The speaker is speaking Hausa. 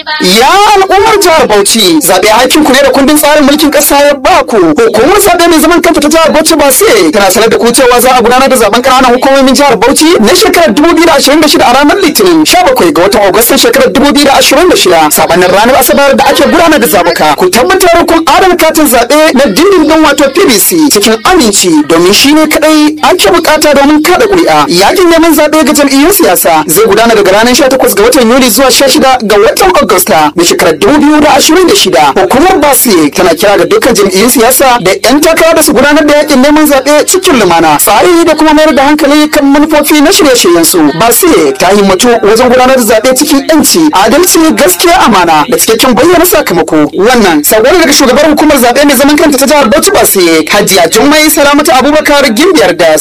Ya al'ummar jihar Bauchi zaɓe hakin ku ne da kundin tsarin mulkin ƙasa ya ba ku. Hukumar zaɓe mai zaman kanta ta jihar Bauchi ba sai tana sanar da ku cewa za a gudanar da zaben ƙananan hukumomin jihar Bauchi na shekarar 2026 a ranar Litinin 17 ga watan Agustan shekarar 2026 sabanin ranar Asabar da ake gudanar da zabuka. Ku tabbatar kun adana katin zaɓe na dindindin wato PVC cikin aminci domin shi ne kaɗai ake bukata domin kada ƙuri'a. Yakin neman zaɓe ga jam'iyyun siyasa zai gudana daga ranar 18 ga watan Yuli zuwa 16 ga watan Agusta na shekarar 2026. Hukumar Basiye tana kira ga dukkan jam'iyyun siyasa da 'yan takara da su gudanar da yakin neman zaɓe cikin lumana. Tsari da kuma mayar da hankali kan manufofi na shirye-shiryen su. Basiye ta himmatu wajen gudanar da zaɓe cikin 'yanci, adalci, gaskiya, amana da cikakken bayyana sakamako. Wannan sabon daga shugabar hukumar zaɓe mai zaman kanta ta jihar Bauchi Basiye, Hajiya Jummai Salamatu Abubakar Gimbiyar Das.